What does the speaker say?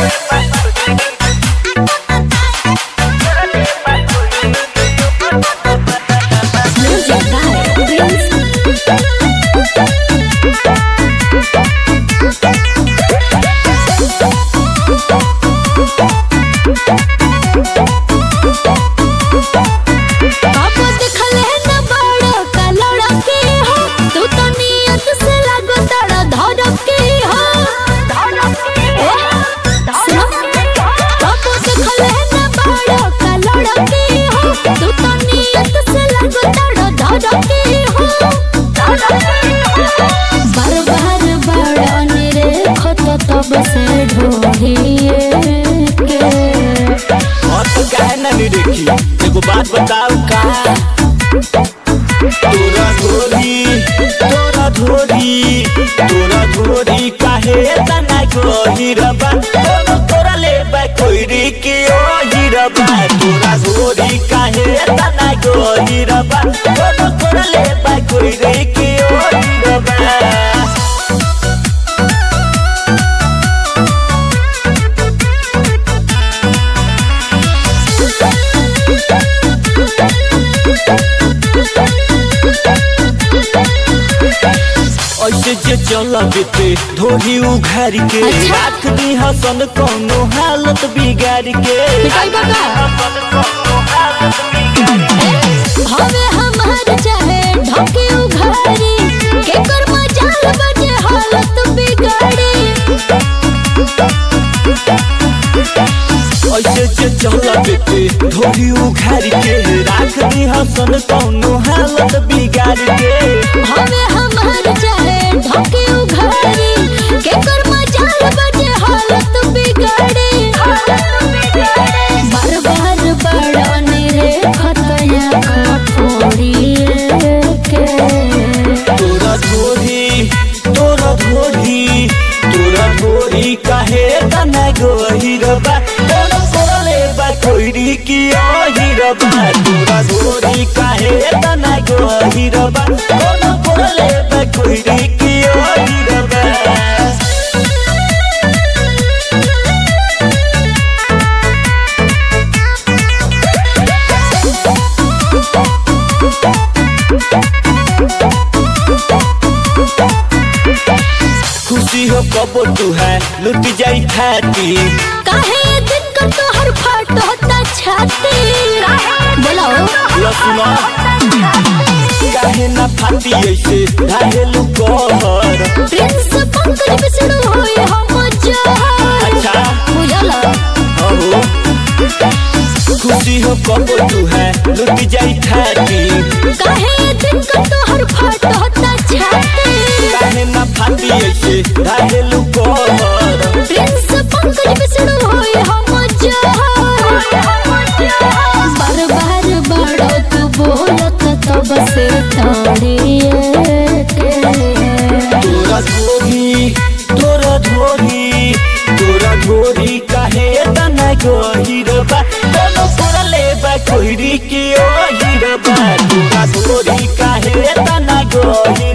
Music by Prince. बाबा देखले न बड़ का लड़के हो तू तो नियत से लागो तड़ा धड़के हो ए, सुनो बाबा देखले न बड़ का लड़के हो तू तो नियत से लागो तड़ा धड़के हो बार बार बड़ निरे खत तब से ढोहिए के और तू काहे ना नहीं देखी एगो बात बताऊ का तोरा धोरी तोरा धोरी तोरा धोरी काहे तना गहिरबा कोनो तोरा लेबा कोइरी के ओ हिरबा तोरा धोरी काहे तना गहिरबा कोनो तोरा लेबा कोइरी के ओ हिरबा ऐसे जे चल बेते धोरी उघार के अच्छा। राख दी हसन कोनो हालत बिगाड़ के पिटाई बका? हसन कोनो हालत बिगाड़ के। हवे हमार चाहे ढके उघारी के कर मजाल बजे हालत बिगाड़ी ऐसे जे चल बेते धोरी उघार के राख दी हसन कोनो हालत बिगाड़ के हवे हमार चाहे ढके उघारी के कर मजाल बजे हालत बिगाड़ी बार बार बड़ने रे खतया खटोरी के तोरा धोरी तोरा धोरी तोरा धोरी काहे तना गहिरबा कोनो कोरले बा कोइरी की ओहिरबा तोरा धोरी काहे तना गहिरबा कोनो कोरले बा कोइरी की ओहिरबा खुशी हो कबो तू है लुट जाई थाती काहे दिन का तोहर फाट होता छाती बोलो लसुना काहे ना फाती ऐसे घाहेलु कहर प्रिंस पंकज बिसड़ो होए हम जहर अच्छा बुझला अहो खुशी हो कबो तू है लुट जाई थाती काहे दिन का तोहर फाट होता छाती काहे ना फाती ऐसे घाहेलु कहर प्रिंस पंकज बिसड़ो होए हम जहर बार बार बड़ो तू बोलत तब से ताड़िए के तोरा धोरी तोरा धोरी तोरा धोरी काहे तना गहिरबा कोनो तोरा लेबा कोइरी के ओ हिरबा तोरा धोरी काहे तना गहिरबा